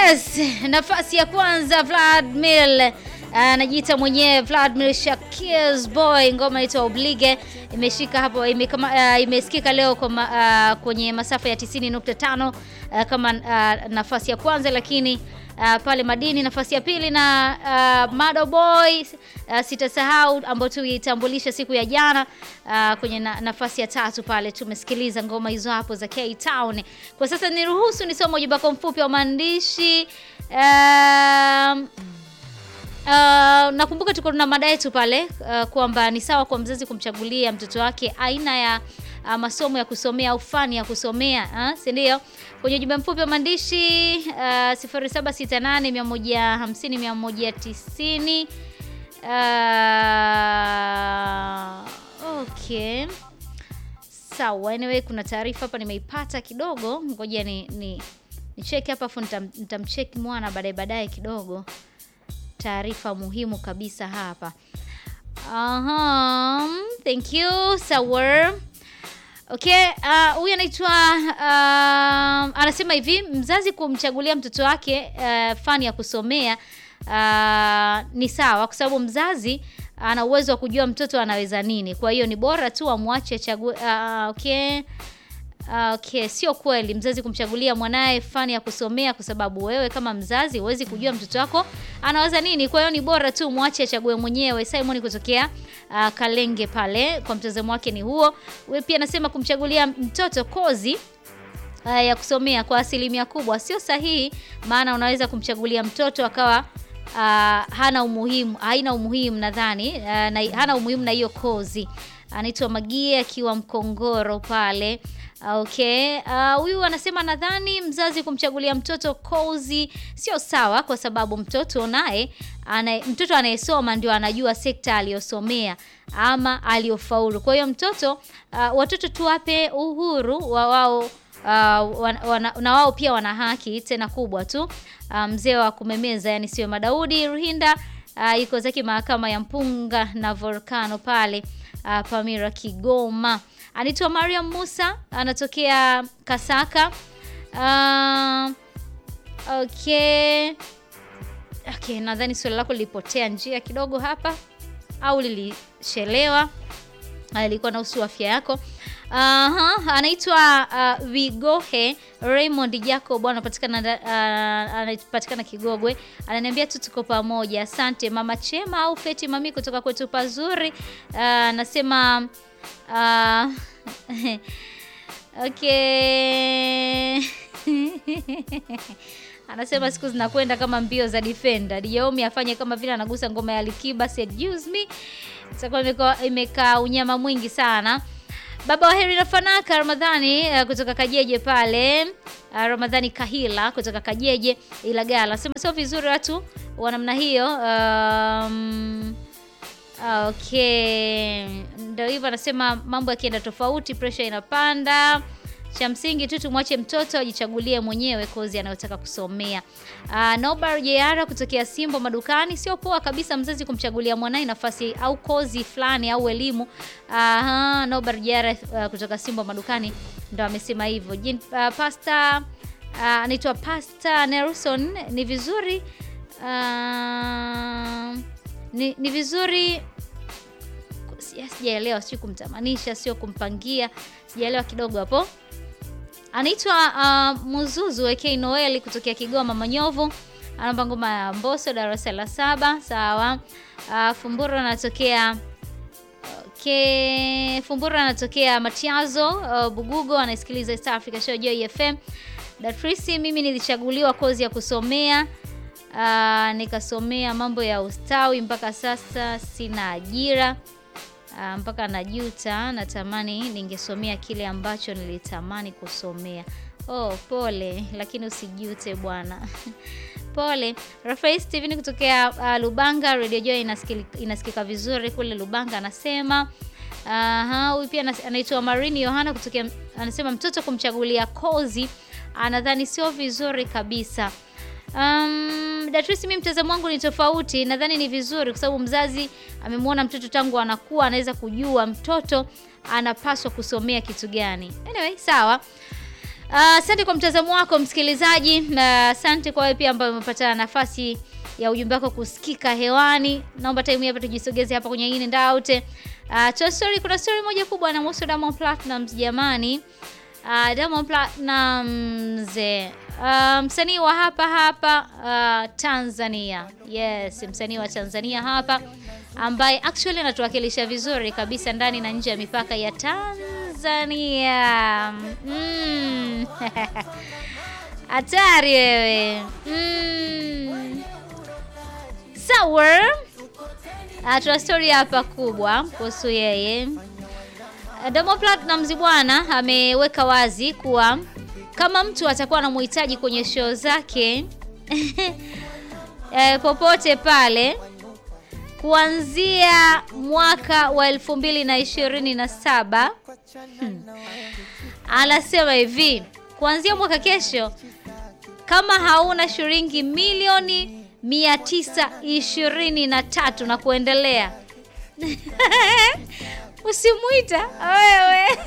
Yes, nafasi ya kwanza Vladimir anajiita uh, mwenyewe Vladimir Shakir's boy, ngoma inaitwa Oblige imeshika hapo imekama, uh, imesikika leo kwa ma, uh, kwenye masafa ya 90.5 uh, kama uh, nafasi ya kwanza, lakini uh, pale madini nafasi ya pili na uh, Mado Boy uh, sitasahau ambao tuitambulisha siku ya jana uh, kwenye na, nafasi ya tatu pale tumesikiliza ngoma hizo hapo za K Town. Kwa sasa niruhusu nisome ujumbe wako mfupi wa maandishi um, Uh, nakumbuka tuko na mada yetu pale uh, kwamba ni sawa kwa mzazi kumchagulia mtoto wake aina ya uh, masomo ya kusomea au fani ya kusomea uh, si ndio? Kwenye ujumbe mfupi wa maandishi uh, 0768 150 190 uh, okay. Sawa, anyway kuna taarifa hapa nimeipata kidogo, ngoja ni, ni, ni check hapa afu nitamcheck mwana baadaye baadaye kidogo taarifa muhimu kabisa hapa. Aha, thank you Sawer. Okay, huyu uh, anaitwa uh, anasema hivi mzazi kumchagulia mtoto wake uh, fani ya kusomea uh, ni sawa kwa sababu mzazi ana uwezo wa kujua mtoto anaweza nini. Kwa hiyo ni bora tu amwache achague. Uh, okay. Okay, sio kweli mzazi kumchagulia mwanaye fani ya kusomea kwa sababu wewe kama mzazi huwezi kujua mtoto wako anawaza nini. Kwa hiyo ni bora tu mwache achague mwenyewe. Simon kutokea uh, Kalenge pale, kwa mtazamo wake ni huo. Wewe pia anasema kumchagulia mtoto kozi uh, ya kusomea kwa asilimia kubwa sio sahihi, maana unaweza kumchagulia mtoto akawa uh, hana umuhimu, haina umuhimu nadhani uh, na, hana umuhimu na hiyo kozi. Anaitwa Magie akiwa Mkongoro pale. Okay, huyu uh, anasema nadhani mzazi kumchagulia mtoto kozi sio sawa, kwa sababu mtoto naye ana, mtoto anayesoma ndio anajua sekta aliyosomea ama aliyofaulu. Kwa hiyo mtoto uh, watoto tuwape uhuru wa wao uh, wana, wana, na wao pia wana haki tena kubwa tu. Uh, mzee wa kumemeza yani sio Madaudi Ruhinda uh, yuko zake mahakama ya Mpunga na Volcano pale uh, Pamira Kigoma. Anaitwa Mariam Musa anatokea Kasaka. Uh, okay. Okay, nadhani swali lako lilipotea njia kidogo hapa au lilishelewa. Ilikuwa na usu afya yako. Aha, anaitwa uh, Vigohe Raymond Jacob anapatikana uh, anapatikana Kigogwe. Ananiambia tu tuko pamoja. Asante Mama Chema au Feti Mami kutoka kwetu pazuri. Anasema uh, uh, okay. Anasema siku zinakwenda kama mbio za defender. Dijaomi afanye kama vile anagusa ngoma ya Alikiba said use me. Itakuwa imekaa unyama mwingi sana. Baba wa heri na fanaka Ramadhani uh, kutoka Kajeje pale uh, Ramadhani Kahila kutoka Kajeje Ilagala sema sio vizuri watu wa namna hiyo. Um, okay, ndio hivyo anasema, mambo yakienda tofauti pressure inapanda. Cha msingi tu tumwache mtoto ajichagulie mwenyewe kozi anayotaka kusomea. Uh, Nobar Jeara kutokea Simbo madukani, sio poa kabisa mzazi kumchagulia mwanae nafasi au kozi fulani au elimu. Aha, uh, Nobar Jeara uh, kutoka Simbo madukani ndo amesema hivyo. Uh, pasta anaitwa uh, Pasta Nelson, ni vizuri uh, ni, ni vizuri sijaelewa, sio kumtamanisha, sio kumpangia, sijaelewa kidogo hapo. Anaitwa uh, Muzuzu AK Noeli kutokea Kigoma Manyovu, anaomba ngoma ya Mbosso darasa la saba. Sawa. Uh, Fumbura anatokea okay. Fumbura anatokea Matiazo uh, Bugugo, anasikiliza East Africa Show Joy FM. Datrisi, mimi nilichaguliwa kozi ya kusomea uh, nikasomea mambo ya ustawi, mpaka sasa sina ajira uh, mpaka najuta, natamani ningesomea kile ambacho nilitamani kusomea. Oh, pole, lakini usijute bwana. Pole. Rafael Steven kutokea uh, Lubanga, Radio Joy inasikika, inasikika vizuri kule Lubanga, anasema aha. Huyu pia anaitwa Marini Yohana kutokea, anasema mtoto kumchagulia kozi anadhani sio vizuri kabisa. Um, Datrisi, mimi mtazamo wangu ni tofauti. Nadhani ni vizuri kwa sababu mzazi amemwona mtoto tangu anakuwa, anaweza kujua mtoto anapaswa kusomea kitu gani. Anyway, sawa. Asante kwa mtazamo wako msikilizaji, na asante kwa wewe pia ambaye umepata nafasi ya ujumbe wako kusikika hewani. Naomba time hapa tujisogeze hapa kwenye In and Out. Uh, to story, kuna story moja kubwa na Musa Diamond Platnumz jamani. Uh, Diamond Platnumz uh, msanii wa hapa hapa uh, Tanzania. Yes, msanii wa Tanzania hapa ambaye actually anatuwakilisha vizuri kabisa ndani na nje ya mipaka ya Tanzania. Mm. Hatari wewe. Mm. Sawa. Uh, tuna story hapa kubwa kuhusu yeye. Diamond Platnumz bwana ameweka wazi kuwa kama mtu atakuwa anamhitaji kwenye show zake e, popote pale kuanzia mwaka wa elfu mbili na ishirini na saba hmm. Anasema hivi kuanzia mwaka kesho, kama hauna shilingi milioni mia tisa ishirini na tatu na kuendelea usimwita wewe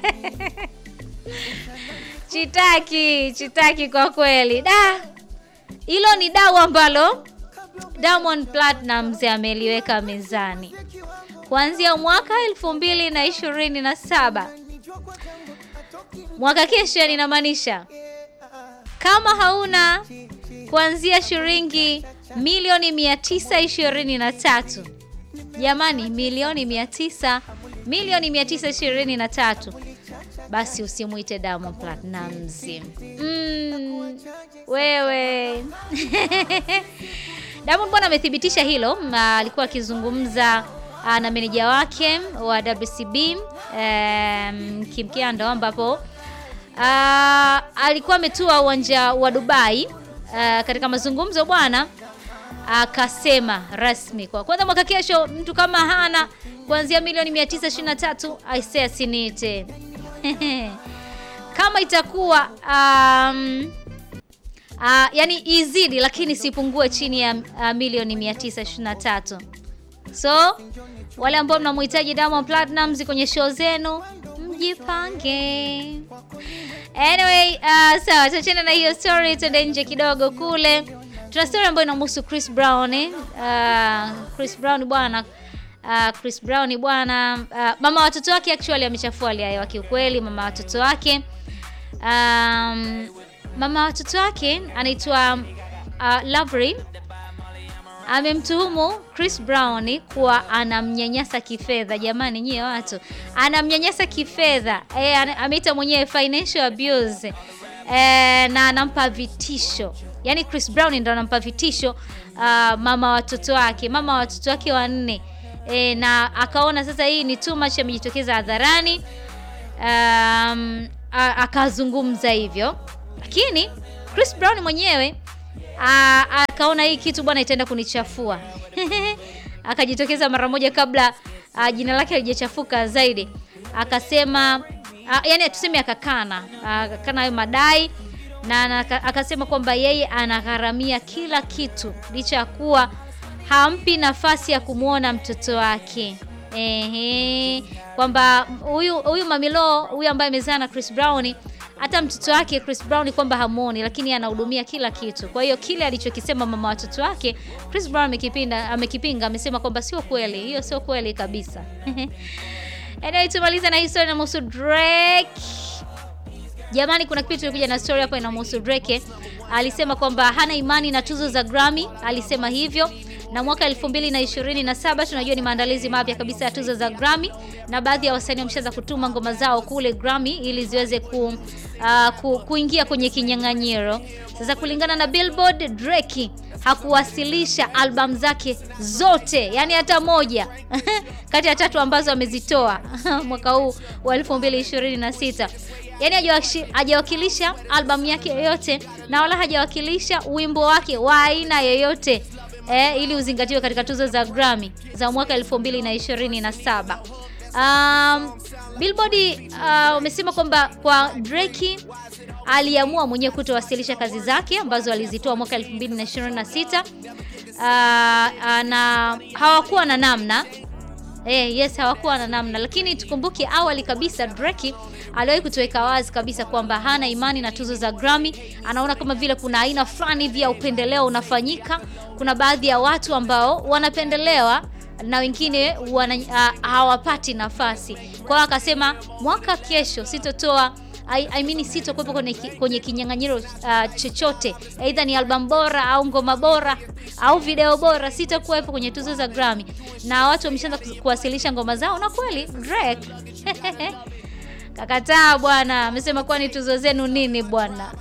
chitaki chitaki kwa kweli da hilo ni dau ambalo Diamond Platnumz ameliweka mezani kuanzia mwaka elfu mbili na ishirini na saba mwaka kesho, ninamaanisha kama hauna kuanzia shilingi milioni mia tisa ishirini na tatu jamani, milioni mia tisa milioni mia tisa ishirini na tatu basi usimwite Diamond Platnumz. Mm, wewe Diamond bwana amethibitisha hilo. Alikuwa akizungumza na meneja wake wa WCB um, Kim Kiando ambapo uh, alikuwa ametua uwanja wa Dubai uh, katika mazungumzo bwana akasema rasmi kwa kwanza mwaka kesho mtu kama hana kuanzia milioni 923 aisee asinite kama itakuwa um, uh, yani izidi lakini sipungue chini ya uh, milioni 923. So wale ambao mnamhitaji Diamond Platnumz kwenye show zenu mjipange. Anyway, uh, sawa, tuachane na hiyo story, tuende nje kidogo kule. Tuna story ambayo inamhusu Chris Brown eh? Uh, Chris Brown bwana Uh, Chris Brown bwana uh, mama watoto wake actually amechafua hali ya hewa kiukweli. Mama watoto wake um, mama watoto wake anaitwa uh, Lovely amemtuhumu Chris Brown kuwa anamnyanyasa kifedha. Jamani nyie watu, anamnyanyasa kifedha e, ameita mwenyewe financial abuse e, na anampa vitisho yaani Chris Brown ndo anampa vitisho uh, mama watoto wake, mama watoto wake wanne. E, na akaona sasa hii ni too much, amejitokeza hadharani um, akazungumza hivyo, lakini Chris Brown mwenyewe a, akaona hii kitu bwana itaenda kunichafua akajitokeza mara moja kabla a, jina lake halijachafuka zaidi, akasema a, yani tuseme akakana akakana hayo madai na akasema kwamba yeye anagharamia kila kitu licha ya kuwa hampi nafasi ya kumwona mtoto wake. Ehe, kwamba huyu huyu Mamilo huyu ambaye amezaa na Chris Brown, hata mtoto wake Chris Brown kwamba hamuoni, lakini anahudumia kila kitu. Kwa hiyo kile alichokisema mama watoto wake Chris Brown amekipinga, amekipinga, amesema kwamba sio kweli, hiyo sio kweli kabisa. Anyway, tumaliza na historia na muhusu Drake. Jamani, kuna kitu tulikuja na story hapa inamhusu Drake. Alisema kwamba hana imani na tuzo za Grammy, alisema hivyo na mwaka 2027 tunajua ni maandalizi mapya kabisa ya tuzo za Grammy, na baadhi ya wasanii wameshaanza kutuma ngoma zao kule Grammy ili ziweze ku, uh, ku, kuingia kwenye kinyang'anyiro. Sasa kulingana na Billboard, Drake hakuwasilisha albamu zake zote, yani hata moja kati ya tatu ambazo amezitoa mwaka huu wa 2026 yani hajawakilisha albamu yake yoyote na wala hajawakilisha wimbo wake wa aina yoyote eh, ili uzingatiwe katika tuzo za Grammy za mwaka 2027. Um, Billboard wamesema uh, kwamba kwa Drake aliamua mwenyewe kutowasilisha kazi zake ambazo alizitoa mwaka 2026 uh, uh, na hawakuwa na namna Eh, yes hawakuwa na namna, lakini tukumbuke awali kabisa Drake aliwahi kutuweka wazi kabisa kwamba hana imani na tuzo za Grammy. Anaona kama vile kuna aina fulani hivi ya upendeleo unafanyika. Kuna baadhi ya watu ambao wanapendelewa na wengine wana, uh, hawapati nafasi. Kwa hiyo akasema mwaka kesho sitotoa I, I mean sitokuwepo kwenye, ki- kwenye kinyang'anyiro uh, chochote, aidha ni album bora au ngoma bora au video bora, sitakuwepo kwenye tuzo za Grammy, na watu wameshaanza kus- kuwasilisha ngoma zao, na kweli Drake kakataa bwana, amesema kwani tuzo zenu nini bwana?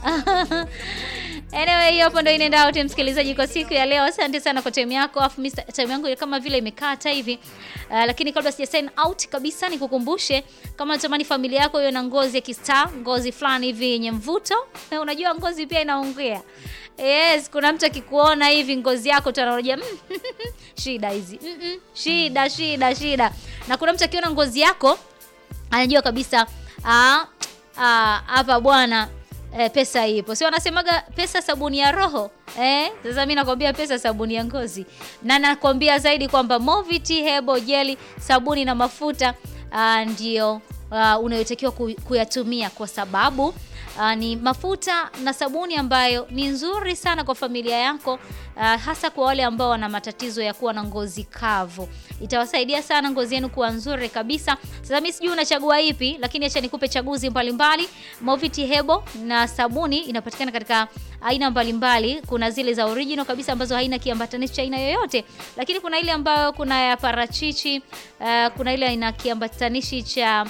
Anyway, hiyo hapo ndo inaenda wote msikilizaji kwa siku ya leo. Asante sana kwa time yako. Afu mimi time yangu kama vile imekata hivi. Uh, lakini kabla sija sign out kabisa nikukumbushe kama unatamani familia yako iwe na ngozi ya kistar, ngozi fulani hivi yenye mvuto. Na unajua ngozi pia inaongea. Yes, kuna mtu akikuona hivi ngozi yako tu anaona mm, shida hizi. Mm -mm, shida shida shida. Na kuna mtu akiona ngozi yako anajua kabisa ah ah, hapa bwana eh, pesa ipo. Sio wanasemaga pesa sabuni ya roho. Eh, sasa mimi nakwambia pesa sabuni ya ngozi. Na nakwambia zaidi kwamba Moviti Hebo Jelly sabuni na mafuta ah, ndio ah, unayotakiwa ku- kuyatumia kwa sababu ah, ni mafuta na sabuni ambayo ni nzuri sana kwa familia yako ah, hasa kwa wale ambao wana matatizo ya kuwa na ngozi kavu. Itawasaidia sana ngozi yenu kuwa nzuri kabisa. Sasa mimi sijui unachagua ipi, lakini acha nikupe chaguzi mbalimbali. Moviti Hebo na sabuni inapatikana katika aina mbalimbali. Kuna zile za original kabisa ambazo haina kiambatanishi cha aina yoyote, lakini kuna ile ambayo kuna ya parachichi, uh, kuna ile ina kiambatanishi cha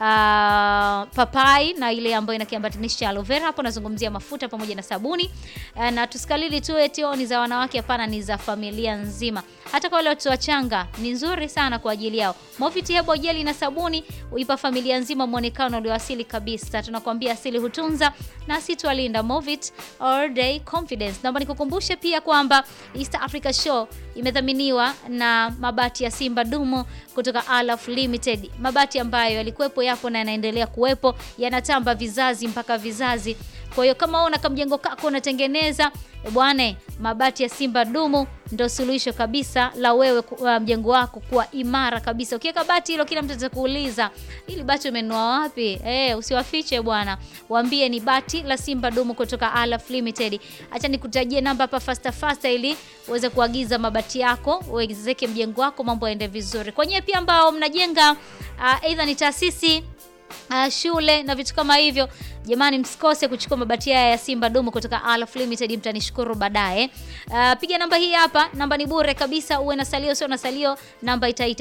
uh, papai na ile ambayo ina kiambatanishi cha aloe vera. Hapo nazungumzia mafuta pamoja na sabuni. Uh, na tusikalili tu eti oh, ni za wanawake, hapana, ni za familia nzima. Hata kwa wale watoto wachanga ni nzuri sana kwa ajili yao. Moviti Hebo Jeli na sabuni huipa familia nzima muonekano ulioasili kabisa. Tunakwambia asili hutunza na si twalinda. Movit all day confidence. Naomba nikukumbushe pia kwamba East Africa Show imedhaminiwa na mabati ya Simba Dumo kutoka Alaf Limited, mabati ambayo yalikuwepo, yapo na yanaendelea kuwepo, yanatamba vizazi mpaka vizazi. Kwa hiyo kama una kamjengo kako unatengeneza e bwana, mabati ya Simba Dumu ndo suluhisho kabisa la wewe ku- wa mjengo wako kuwa imara kabisa. Ukiweka bati hilo, kila mtu atakuuliza ili bati umenunua wapi? Eh, usiwafiche bwana, waambie ni bati la Simba Dumu kutoka Alaf Limited. Acha nikutajie namba hapa fasta fasta, ili uweze kuagiza mabati yako uwezeke mjengo wako, mambo yaende vizuri. Kwenye pia ambao mnajenga uh, aidha ni taasisi uh, shule na vitu kama hivyo, jamani, msikose kuchukua mabati haya ya Simba Dumu kutoka Alaf Limited, mtanishukuru baadaye. Uh, piga namba hii hapa, namba ni bure kabisa, uwe na salio sio na salio, namba itaita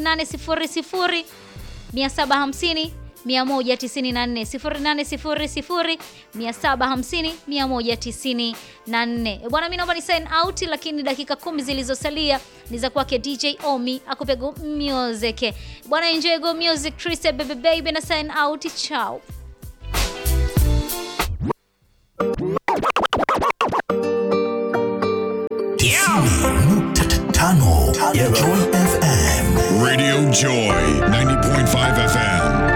0800 750 194 0800 750 194. Eh, Bwana, mimi naomba ni sign out, lakini dakika kumi zilizosalia ni za kwake DJ Omi akupe go music. Bwana, enjoy go music, Chris baby baby na sign out, ciao. tano ya Joy FM. Radio Joy 90.5 FM.